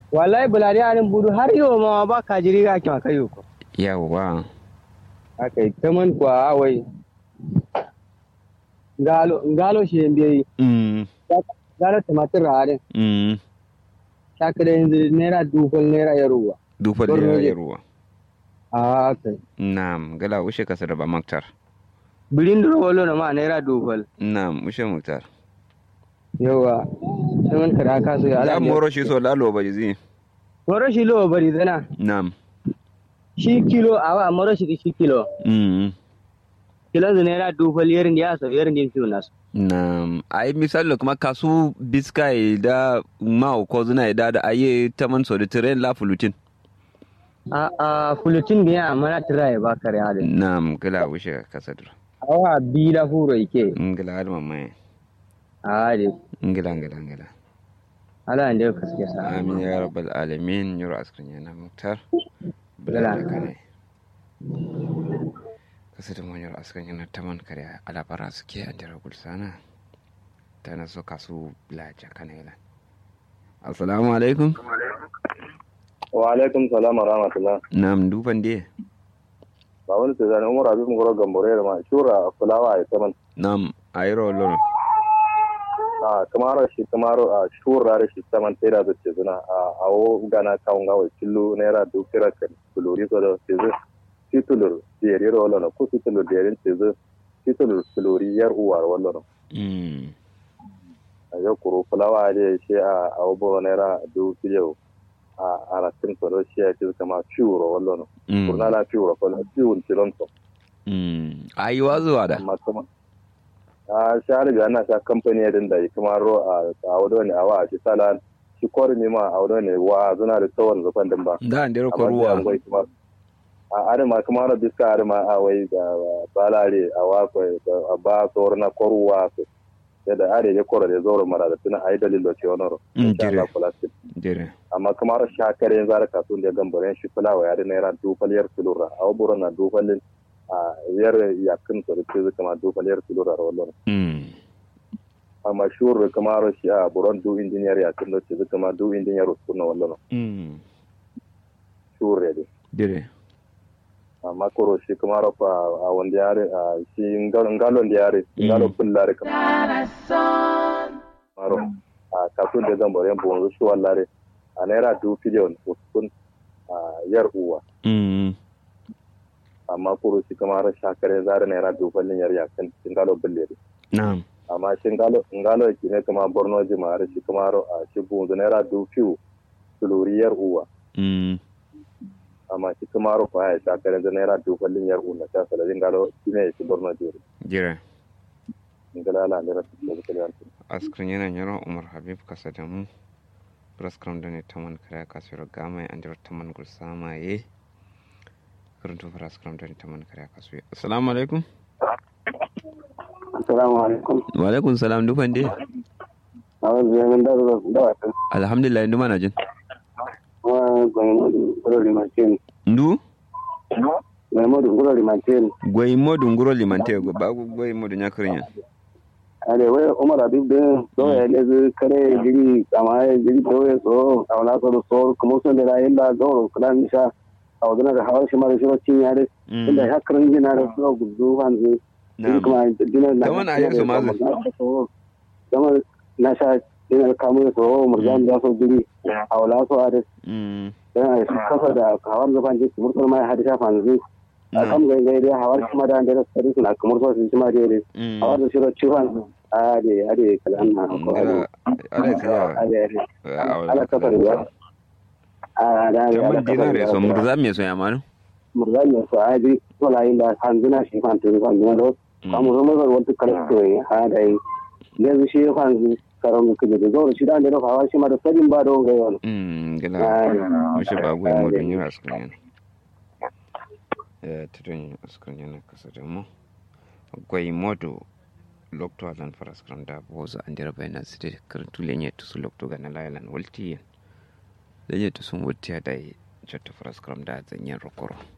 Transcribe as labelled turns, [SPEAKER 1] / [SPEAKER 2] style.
[SPEAKER 1] wallahi bulari anin budu har yau ma ba ka jiri ga ki maka yau ko
[SPEAKER 2] yawa
[SPEAKER 1] aka yi ta man kwa wai ngalo ngalo shi yin biyayi
[SPEAKER 2] mm
[SPEAKER 1] ngalo tumatir rarin
[SPEAKER 2] mm
[SPEAKER 1] shaka da yanzu naira dubal naira ya ruwa
[SPEAKER 2] dufa da
[SPEAKER 1] Borno
[SPEAKER 2] ya
[SPEAKER 1] ne.
[SPEAKER 2] ruwa
[SPEAKER 1] a kai
[SPEAKER 2] na'am gala ushe kasa da ba maktar
[SPEAKER 1] bilin duro walo na ma naira dubal
[SPEAKER 2] na'am ushe muktar
[SPEAKER 1] yawa sai man kada ka so ya
[SPEAKER 2] ya
[SPEAKER 1] ala
[SPEAKER 2] moro shi so lalo ba zi
[SPEAKER 1] moro shi lo bari zana
[SPEAKER 2] na'am
[SPEAKER 1] shi kilo awa moro shi shi kilo
[SPEAKER 2] mm
[SPEAKER 1] kilo zu naira dubal yerin da ya so yerin din fiyo nasu
[SPEAKER 2] na'am ai misali kuma kasu biskai da ma ko zuna da da aye taman so da tren la fulutin
[SPEAKER 1] a a fulutin biya mana tiraye ba kare halin
[SPEAKER 2] na'am gala ushe kasa da
[SPEAKER 1] awa bi da furo ike
[SPEAKER 2] ngila har mamma
[SPEAKER 1] a de
[SPEAKER 2] ngila ngila ngila
[SPEAKER 1] ala ande kaske sa
[SPEAKER 2] amin ya rabbal alamin yoro askrin yana muktar
[SPEAKER 1] Gala.
[SPEAKER 2] bala kane kasa da manyar askrin yana taman kare alabara suke an jira gulsana ta na so kasu laja kanela assalamu alaikum
[SPEAKER 3] wa alaikum salam wa rahmatullah
[SPEAKER 2] nam duban de
[SPEAKER 3] ba wani ta zane umar abin goro gambore da ma shura fulawa a saman
[SPEAKER 2] nam ayro loro
[SPEAKER 3] a kamar shi kamar a shura da shi saman tera da ce zuna a awo gana kawun gawa killo naira dukira kan kulori so da ce zu titulur jeri ro lona ku titulur jeri ce zu titulur kulori yar uwar wallo
[SPEAKER 2] mm
[SPEAKER 3] a yau kuro fulawa da shi a awo boro naira dukira a aratin so da shi ya ce kama shuro wallo
[SPEAKER 2] mm
[SPEAKER 3] kurna la shuro ko la shuro tilon so
[SPEAKER 2] mm ayi wazuwa da
[SPEAKER 3] amma kuma a shahar ga ana sa kamfani ya dinda yi kuma ro a a wado ne a wa shi sala shi kwari ne ma a wado ne wa zuna da tsawon zafan din ba
[SPEAKER 2] da an dero
[SPEAKER 3] amma
[SPEAKER 2] ruwa
[SPEAKER 3] an gwai kuma a arima kuma ro biska arima a wai ga balare a wa ko a ba tsoro na koruwa su sai da are ya koro da zoro mara da tuna ai dalilo ce wannan ro
[SPEAKER 2] Mm,
[SPEAKER 3] insha Allah
[SPEAKER 2] jire.
[SPEAKER 3] kula su
[SPEAKER 2] jere
[SPEAKER 3] amma kuma ro shakare yanzu ara kasu da gambaren shi fulawa ya da naira dufaliyar tulura a waburo na dufalin a yar yakin to da ce kama dufaliyar tulura ro wannan
[SPEAKER 2] mm
[SPEAKER 3] amma shuru kamar shi a buron du engineer ya tun ce zuka ma du engineer su na wallan
[SPEAKER 2] mm
[SPEAKER 3] shuru ya dai
[SPEAKER 2] jere
[SPEAKER 3] amma koro shi kamar fa a wanda yare a shi ngalon da yare ngalon pullare kamar a kasu da zan bare bon su wallare a naira du biliyon uskun a yar uwa
[SPEAKER 2] mm
[SPEAKER 3] amma koro shi kamar shakare zare naira du ballin yar yakan ngalon bulle
[SPEAKER 2] na'am
[SPEAKER 3] amma shi ngalo ngalo ki ne kamar borno jimare shi kamar a shi bon naira du fiu tuluriyar uwa
[SPEAKER 2] mm
[SPEAKER 3] amma shi kuma ro fa ya ta kare da naira dubalin yar unna ta sala din galo shine shi borno jere
[SPEAKER 2] jere
[SPEAKER 3] ngala la ne rasu da kale
[SPEAKER 2] askrin yana yaro umar habib kasa da mu praskram da ne taman kare kasuwar gama an jira taman gulsama ye karanta praskram da ne taman kare kasuwar assalamu alaikum
[SPEAKER 4] Assalamu alaikum.
[SPEAKER 2] wa alaikum salam dufan de
[SPEAKER 4] A wasu yamin da zuwa da wata.
[SPEAKER 2] alhamdulillah indu mana jin
[SPEAKER 4] Kuma gwamnati kuro limantin.
[SPEAKER 2] ndu
[SPEAKER 4] Gwamnati kuro limantin.
[SPEAKER 2] gwai modu nguro limante go ba gwai modu nyakrinya
[SPEAKER 4] Ale wai Umar Habib din so ya lezi kare jiri kama ya jiri doye so a wala so da so kuma sun da rayin da gauro kula nisha a wadana da hawar shi mara shi wacin yare. Inda ya karin jina da su gudu hanzu. Jiri kuma dinar na.
[SPEAKER 2] Kaman a yi su mazu.
[SPEAKER 4] Kamar na sha dinar kamun so murjan da so jiri a wala so a da
[SPEAKER 2] mm
[SPEAKER 4] yana kafa da hawar zaban jiki murkul mai hadisa fanzu a kan gai gai dai hawar kuma da da sari suna kamar so sun ma dai
[SPEAKER 2] mm
[SPEAKER 4] hawar da shiro ciwon a de a de kalan na ko a
[SPEAKER 2] ngara ala
[SPEAKER 4] de
[SPEAKER 2] kaya
[SPEAKER 4] a de ala kafa da a da
[SPEAKER 2] ya
[SPEAKER 4] ala
[SPEAKER 2] man
[SPEAKER 4] kafa
[SPEAKER 2] dinare so
[SPEAKER 4] da
[SPEAKER 2] murza me so yamanu
[SPEAKER 4] murgan ya so a de to la ila fanzuna shi fantu fanzuna do kamu zo mai wata kalan to a da yanzu shi fanzu karon kuje da zo shi da da hawar shi ma da sadin ba don gai wani
[SPEAKER 2] mm gila mushe ba gwai modu nyura askrin eh tudun askrin yana kasa da mu gwai modu lokto alan paraskram da boza andira bayna site karantu lenye tusu lokto ga na lailan walti lenye tusu wutiya da jotto paraskram da zanyen rokoro